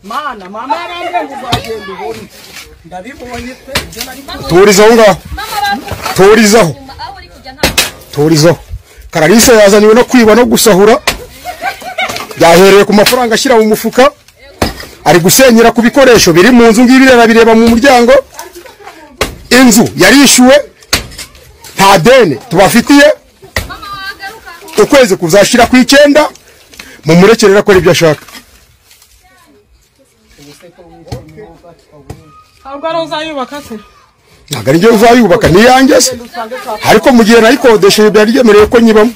Mana mama yarambwiye ngo uzagenda ubone ndabibonye pe ibyo nari turizaho ngaho mama bakubwira turizaho nyuma aho uri kujya ntabwo turizaho karalisa yazaniwe no kwiba no gusahura yahereye ku mafaranga ashyira mu mufuka ari gusenyera ku bikoresho biri mu nzu ngibi bireba mu muryango inzu yarishyuwe nta deni tubafitiye mama wagaruka ukwezi kuzashyira ku icyenda mumurekere akora ibyo ashaka ntabwo ari uzayubaka se ntabwo ari njyewe uzayubaka ni iyanjye se ariko mu gihe nayikodesheje byari byemerewe ko nyibamo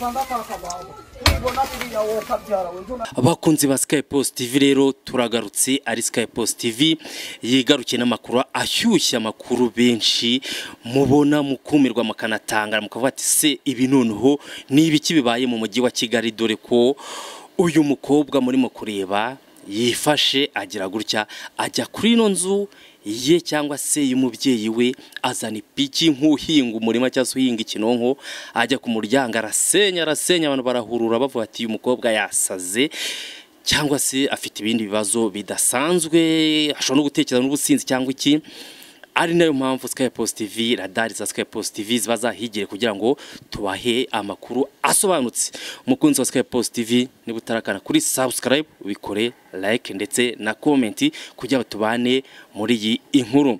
abakunzi ba Sky Post TV rero turagarutse ari Sky Post TV yigarukiye n'amakuru ashyushya amakuru benshi mubona mukumirwa mukanatangara mukavuga ati se ibi noneho ni ibiki bibaye mu mujyi wa Kigali dore ko uyu mukobwa murimo kureba yifashe agira gutya ajya kuri ino nzu ye cyangwa se y'umubyeyi we azana ipiki nk'uhinga umurima cyangwa se uhinga ikinonko ajya ku muryango arasenya arasenya abantu barahurura bavuga ati uyu mukobwa yasaze cyangwa se afite ibindi bibazo bidasanzwe ashobora no gutekereza n'ubusinzi cyangwa iki ari nayo mpamvu Sky Post TV radari za Sky Post TV ziba zahigire kugira ngo tubahe amakuru asobanutse umukunzi wa Sky Post TV niba utarakana kuri subscribe ubikore like ndetse na comment kugira ngo tubane muri iyi inkuru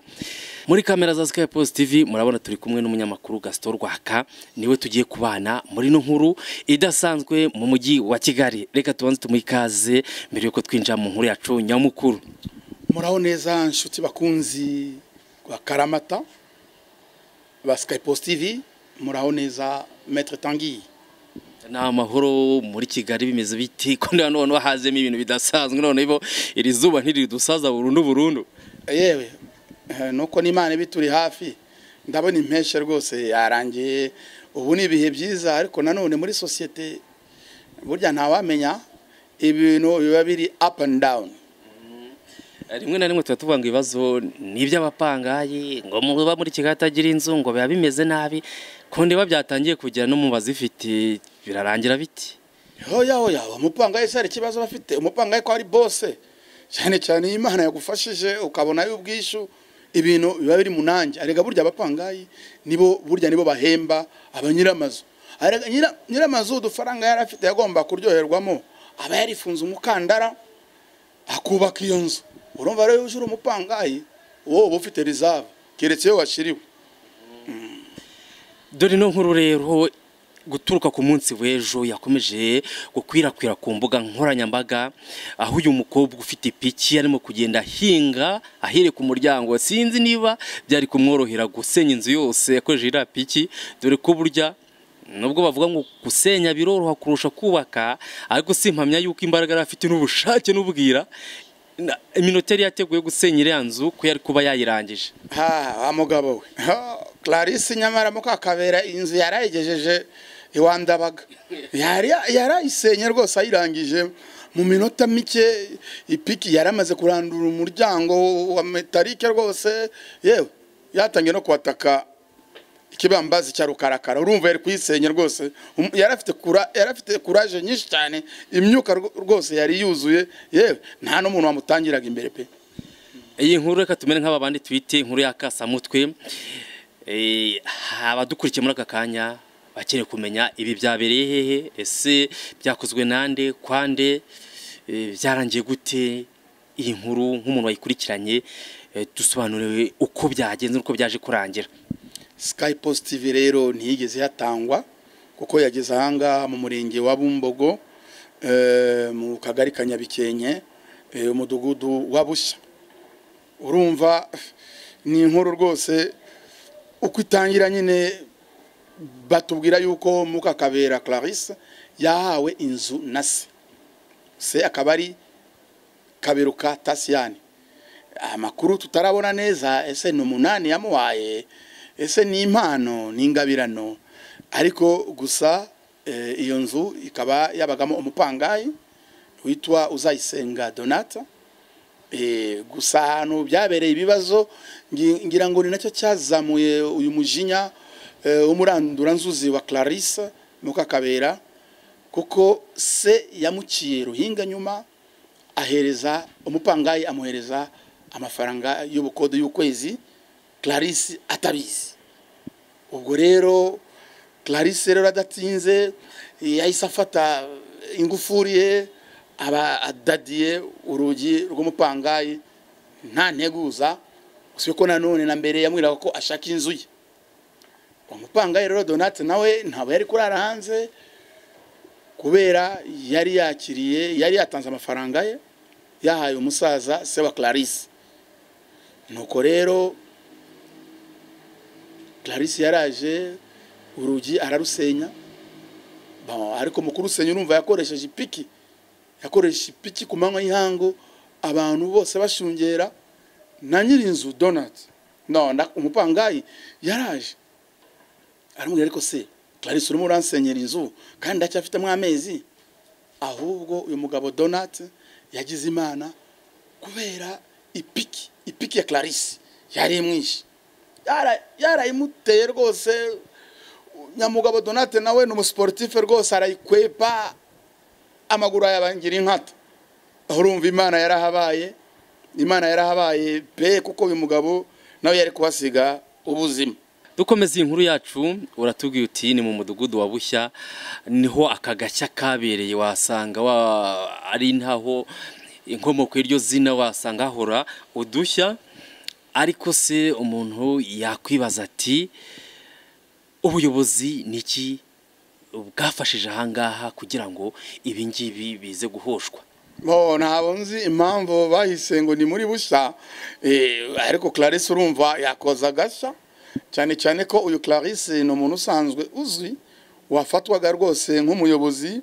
muri kamera za Sky Post TV murabona turi kumwe n'umunyamakuru Gaston Rwaka niwe tugiye kubana muri ino nkuru idasanzwe mu mujyi wa Kigali reka tubanze tumwikaze mbere yuko twinjira mu nkuru yacu nyamukuru muraho neza inshuti bakunzi ba karamata ba Sky Post TV muraho neza Maître Tanguy ni amahoro muri kigali bimeze biti ko niba none wahazemo ibintu bidasanzwe noneho iri zuba ntiridusaza burundu burundu yewe eh, nuko n'Imana ibituri hafi ndabona impeshyi rwose yarangiye ubu ni ibihe byiza ariko nanone muri sosiyete burya ntawamenya ibintu biba biri up and down rimwe na rimwe tuba tuvuga ngo ibibazo ni iby'abapangayi ngo muba muri kigali atagira inzu ngo biba bimeze nabi ku ndiba byatangiye kugera no mu bazifite birarangira biti hoya hoya umupangayi se hari ikibazo aba afite umupangayi ko ari bose cyane cyane iyo imana yagufashije ukabona y'ubwishyu ibintu biba biri munange arega burya abapangayi nibo burya nibo bahemba abanyiramazu Arega nyira- nyiramazu udufaranga yari afite yagomba kuryoherwamo aba yarifunze umukandara akubaka iyo nzu urumva rero iyo uje uri umupangayi wowe uba ufite reserve keretse iyo washyiriwe dore ino nkuru rero guturuka ku munsi w'ejo yakomeje gukwirakwira ku mbuga nkoranyambaga aho uyu mukobwa ufite ipiki arimo kugenda ahinga ahere ku muryango sinzi niba byari kumworohera gusenya inzu yose yakoresheje iriya piki dore ko burya nubwo bavuga ngo gusenya biroroha kurusha kubaka ariko si impamya yuko imbaraga yari afite n'ubushake n'ubwira Na- iminota yari yateguye gusenya iriya nzu ko yari kuba yayirangije ha wa mugabo we Ha, clarisse nyamara mukakabera inzu yarayigejeje iwa ndabaga yari yarayisenye rwose ayirangije mu minota mike ipiki yaramaze kurandura umuryango wa metalike rwose yewe yatangiye no kuwataka ikibambazi cya rukarakara urumva yari kuyisenye rwose Um- yari afite kura- yari afite kuraje nyinshi cyane imyuka rwo- rwose yari yuzuye yewe nta n'umuntu wamutangiraga imbere pe iyi nkuru reka tumere nk'aba bandi twite inkuru y'akasamutwe Eh, abadukurikiye muri aka kanya bakeneye kumenya ibi byabereye hehe ese byakozwe nande kwande Eh, byarangiye gute iyi nkuru nk'umuntu wayikurikiranye eh, dusobanuriwe uko byagenze n'uko byaje kurangira Sky Post TV rero ntiyigeze yatangwa kuko yageze ahangaha mu murenge wa Bumbogo eh, mu kagari ka Nyabikenke eh, umudugudu wa Bushya urumva ni inkuru rwose uko itangira nyine batubwira yuko Mukakabera Clarisse yahawe inzu na se se akaba ari Kaberuka Tasiyani amakuru tutarabona neza ese ni umunani yamuhaye ese ni impano ni ingabirano ariko gusa eh, iyo nzu ikaba yabagamo umupangayi witwa uzayisenga donata Eh, gusa ahantu byabereye ibibazo ngi- ngira ngo ni nacyo cyazamuye uyu mujinya eh, w'umuranduranzuzi wa clarisse mukakabera kuko se yamuciye ruhinga nyuma ahereza umupangayi amuhereza amafaranga y'ubukode y'ukwezi clarisse atabizi ubwo rero clarisse rero adatinze yahise afata ingufuri ye aba adadiye urugi rw'umupangayi nta nteguza usibye ko nanone na mbere yamwiraga ko ashaka inzu ye umupangayi rero donate nawe ntabwo yari kurara hanze kubera yari yakiriye yari yatanze amafaranga ye yahaye umusaza se wa clarisse nuko rero clarisse yaraje urugi ararusenya Bon, ariko mu kurusenya urumva yakoresheje ipiki yakoresheje ipiki ku manywa y'ihangu abantu bose bashungera na nyir'inzu donat no na- umupangayi yaraje aramubwira ariko se clarisse urimo uransenyera inzu kandi ndacyafitemo amezi ahubwo uyu mugabo donat yagize imana kubera ipiki ipiki ya clarisse yari imwishe Yara- yarayimuteye rwose nyamugabo donate nawe ni umusiporutife rwose arayikwepa amaguru ayabangira inkata aho urumva imana yarahabaye imana yarahabaye pe kuko uyu mugabo nawe yari kuhasiga ubuzima dukomeza iyi nkuru yacu uratubwiye uti ni mu mudugudu wa bushya niho aka gashya kabereye wasanga wa- ari ntaho inkomoko y'iryo zina wasanga hahora udushya ariko se umuntu yakwibaza ati ubuyobozi ni iki bwafashije ahangaha kugira ngo ibi ngibi bize guhoshwa bo ntabwo nzi impamvu bahise ngo ni muri bushya eh, ariko clarisse urumva yakoza agashya cyane cyane ko uyu clarisse ni umuntu usanzwe uzwi wafatwaga rwose nk'umuyobozi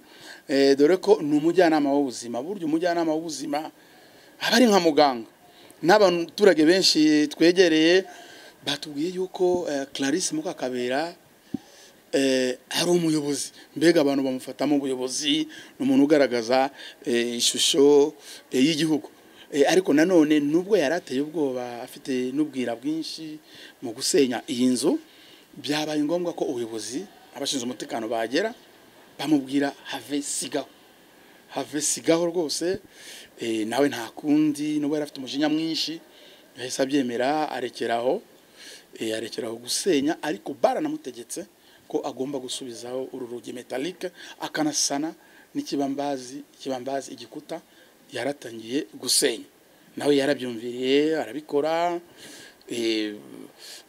eh, dore ko ni umujyanama w'ubuzima burya umujyanama w'ubuzima aba ari nka muganga n'abaturage benshi twegereye batubwiye yuko eh, clarisse mukakabera eh, ari umuyobozi mbega abantu bamufatamo ubuyobozi ni umuntu ugaragaza eh, ishusho eh, y'igihugu Eh, ariko nanone nubwo yari ateye ubwoba afite n'ubwira bwinshi mu gusenya iyi nzu byabaye ngombwa ko ubuyobozi abashinzwe umutekano bagera bamubwira have sigaho have sigaho rwose eh, nawe nta kundi nubwo yari afite umujinya mwinshi yahise abyemera arekeraho eh, arekeraho gusenya ariko baranamutegetse ko agomba gusubizaho uru rugi metalike akanasana n'ikibambazi ikibambazi igikuta yaratangiye gusenya nawe yarabyumviriye arabikora eh,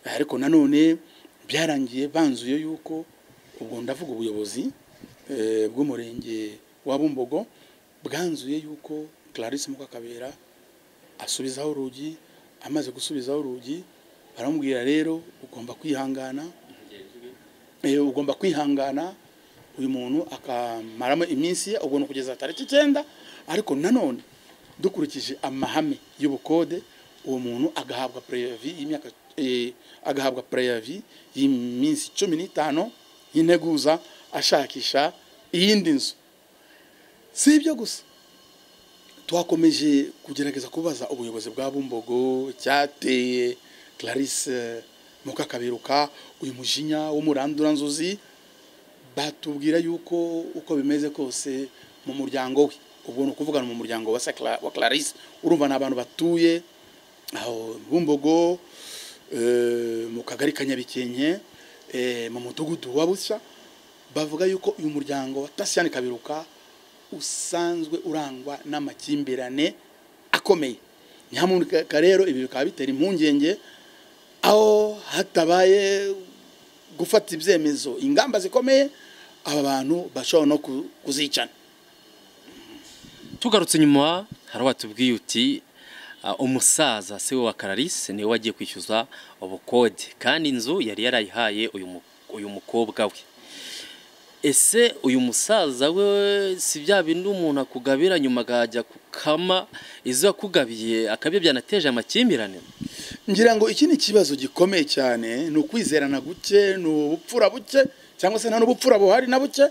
ariko nanone byarangiye banzuye yuko ubwo ndavuga ubuyobozi eh, bw'umurenge wa bumbogo bwanzuye yuko clarisse mukakabera asubizaho urugi amaze gusubizaho urugi baramubwira rero ugomba kwihangana Eh, ugomba kwihangana uyu muntu akamaramo iminsi ye ubwo ni ukugeza tariki icyenda ariko nanone dukurikije amahame y'ubukode uwo muntu agahabwa preyavi y'imyaka eh, agahabwa preyavi y'iminsi cumi n'itanu y'integuza ashakisha iyindi nzu si ibyo gusa twakomeje kugerageza kubaza ubuyobozi bwa bumbogo icyateye clarisse mukakaberuka uyu mujinya w'umuranduranzuzi batubwira yuko uko bimeze kose mu muryango we ubwo ni ukuvugana mu muryango wa se Cla- wa clarisse urumva ni abantu batuye aho bumbogo eh, mu kagari ka nyabikenke eh, mu mudugudu wa bushya bavuga yuko uyu muryango wa tasiyani kaberuka usanzwe urangwa n'amakimbirane akomeye nyamuneka rero ibi bikaba bitera impungenge aho hatabaye gufata ibyemezo ingamba zikomeye aba bantu bashobora no ku- kuzicana tugarutse inyuma hari watubwiye uti "Ah, umusaza se wa Clarisse niwe wagiye kwishyuza ubukode kandi inzu yari yarayihaye uyu mu- uyu mukobwa we ese uyu musaza we si bya bindi umuntu akugabira nyuma akajya kukama izo yakugabiye akaba byanateje amakimbirane ngira ngo iki ni ikibazo gikomeye cyane ni ukwizerana guke ni ubupfura buke cyangwa se nta n'ubupfura buhari na buke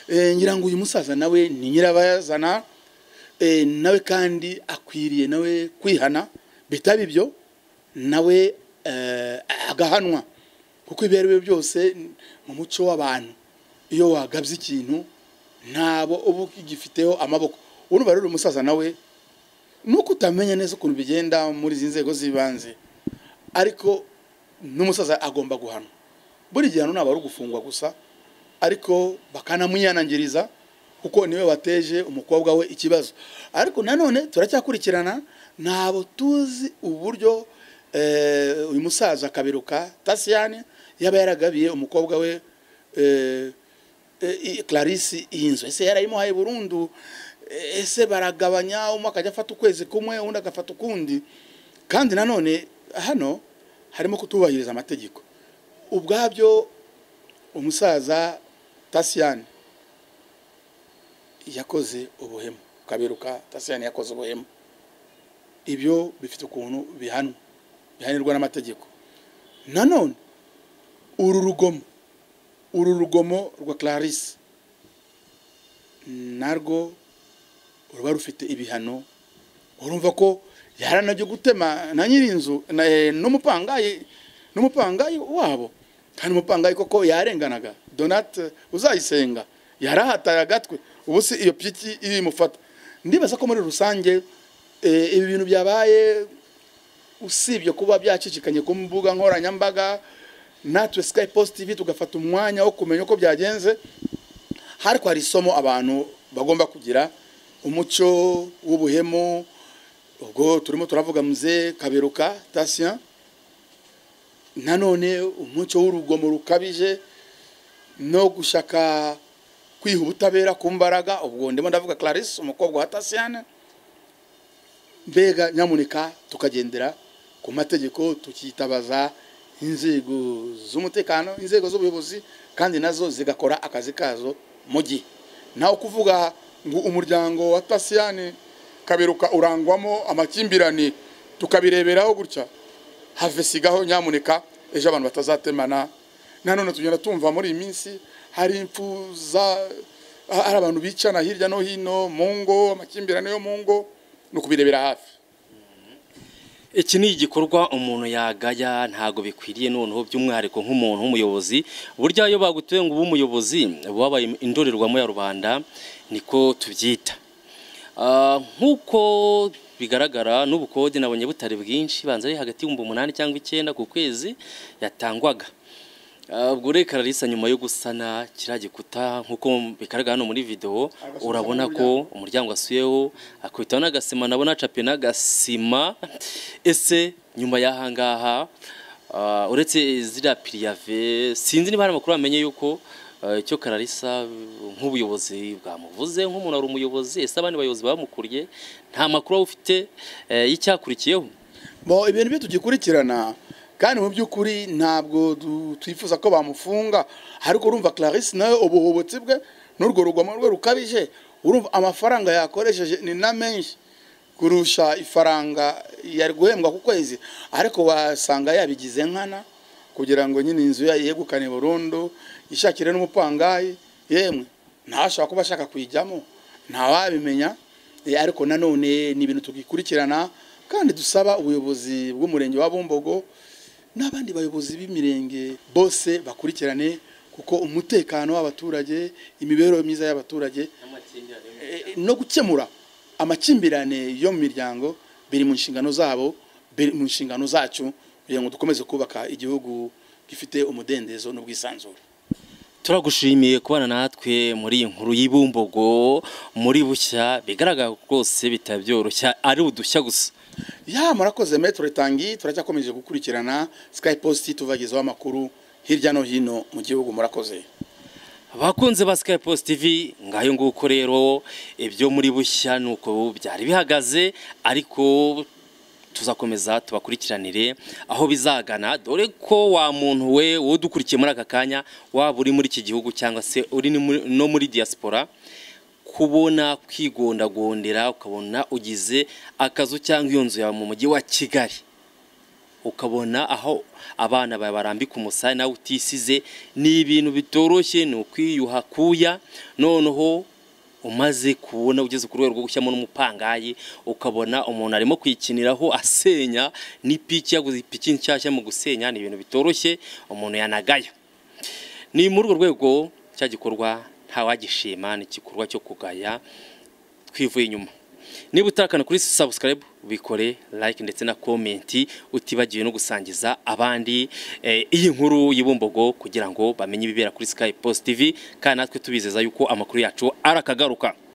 Eh, ngira ngo uyu musaza nawe ni nyirabayazana Eh, nawe kandi akwiriye nawe kwihana bitaba ibyo nawe eh, agahanwa kuko ibyo ari byo byose mu muco w'abantu iyo wagabye ikintu ntabo uba ugifiteho amaboko urumva rero uyu musaza nawe nuko utamenya neza ukuntu bigenda muri izi nzego z'ibanze ariko n'umusaza agomba guhanwa buri gihe hano ntabwo ari ugufungwa gusa ariko bakanamunyanangiriza kuko niwe wateje umukobwa we ikibazo ariko nanone turacyakurikirana ntabwo tuzi uburyo eh, uyu musaza kaberuka tasiyani yaba yaragabiye umukobwa we eh, eh, i- clarisse iyi nzu ese yarayimuhaye burundu Eh, ese baragabanya umwe akajya afata ukwezi kumwe undi agafata ukundi kandi nanone hano harimo kutubahiriza amategeko ubwabyo umusaza tasiyani yakoze ubuhemu kaberuka tasiyani yakoze ubuhemu ibyo bifite ukuntu bihanwa bihanirwa n'amategeko nanone uru rugomo uru rugomo rwa clarisse narwo ruba rufite ibihano urumva ko yaranajya gutema na nyirinzu na- eh, n'umupangayi n'umupangayi wabo kandi umupangayi koko yarenganaga donate uzayisenga yarahataye agatwe ubu si iyo piki irimufata ndibaza ko muri rusange eh, ibi bintu byabaye usibye kuba byacicikanye ku mbuga nkoranyambaga natwe sky post tv tugafata umwanya wo kumenya uko byagenze ariko hari isomo abantu bagomba kugira umuco w'ubuhemu ubwo turimo turavuga muze kaberuka tasiya nanone umuco w'urugomo rukabije no gushaka kwiha ubutabera ku mbaraga ubwo ndimo ndavuga clarisse umukobwa wa tasiyane mbega nyamuneka tukagendera ku mategeko tukitabaza inzego z'umutekano inzego z'ubuyobozi kandi nazo zigakora akazi kazo mu gihe nawe kuvuga ngo umuryango wa tasiyani kaberuka urangwamo amakimbirane tukabireberaho gutya have sigaho nyamuneka ejo abantu batazatemana nanone tugenda tumva muri iyi minsi hari impfu za ha- hari abantu bicana hirya no hino mu ngo amakimbirane yo mu ngo ni ukubirebera hafi iki ni igikorwa umuntu yagaya ntabwo bikwiriye noneho by'umwihariko nk'umuntu w'umuyobozi burya iyo bagutuye ngo ube umuyobozi wabaye indorerwamo ya rubanda niko tubyita Ah, nk'uko bigaragara n'ubukode nabonye butari bwinshi banza ari hagati y'ibihumbi umunani cyangwa icyenda ku kwezi yatangwaga Ah, ubwo rero kararisa nyuma yo gusana kiriya gikuta nk'uko bigaragara hano muri video urabona ko umuryango wasuyeho akubitaho n'agasima nabona acapiye n'agasima ese nyuma y'ahangaha ah, uretse ziriya piriyave sinzi niba hari amakuru bamenye yuko ah, icyo kararisa nk'ubuyobozi bwamuvuze nk'umuntu ari umuyobozi ese abandi bayobozi bamukuriye nta makuru waba ufite eh, y'icyakurikiyeho bo ibintu byo tugikurikirana kandi mu by'ukuri ntabwo du- twifuza ko bamufunga ariko urumva clarisse nawe ubuhubutsi bwe n'urwo rugomo rwe rukabije urumva amafaranga yakoresheje ni na menshi kurusha ifaranga yari guhembwa ku kwezi ariko wasanga yabigize nkana kugira ngo nyine inzu ye yegukane burundu ishakire n'umupangayi yemwe ntashobora kuba ashaka kuyijyamo ntawabimenya Eh, ariko nanone ni ibintu tugikurikirana kandi dusaba ubuyobozi bw'umurenge wa bumbogo n'abandi bayobozi b'imirenge bose bakurikirane kuko umutekano w'abaturage imibereho myiza y'abaturage eh, eh, no gukemura amakimbirane yo mu miryango biri mu nshingano zabo biri mu nshingano zacu kugira ngo dukomeze kubaka igihugu gifite umudendezo n'ubwisanzure turagushimiye kubana natwe muri iyi nkuru y'ibumbogo muri bushya bigaragara ko rwose bitaba byoroshya ari udushya gusa ya murakoze metero tangi turacyakomeje gukurikirana sky post tubagezaho amakuru hirya no hino mu gihugu murakoze abakunze ba Sky Post TV ngayo nguko rero ibyo muri bushya nuko byari bihagaze ariko tuzakomeza tubakurikiranire aho bizagana dore ko wa muntu we udukurikiye muri aka kanya waba uri muri iki gihugu cyangwa se uri ni muri- no muri diaspora kubona kwigondagondera ukabona ugize akazu cyangwa iyo nzu yawe mu mujyi wa Kigali ukabona aho abana bawe barambika umusaya nawe utisize ni ibintu bitoroshye ni ukwiyuha kuya noneho umaze kubona ugeze ku rwego rwo gushyiramo n'umupangayi ukabona umuntu arimo kwikiniraho asenya n'ipiki yaguze ipiki nshyashya mu gusenya ni ibintu bitoroshye umuntu yanagaya ni muri urwo rwego cya gikorwa ntawagishima ni igikorwa cyo kugaya twivuye inyuma niba utakana kuri subscribe ubikore like ndetse na comment utibagiwe no gusangiza abandi eh, iyi nkuru y'ibumbogo kugira ngo bamenye ibibera kuri Sky Post TV kandi natwe tubizeza yuko amakuru yacu arakagaruka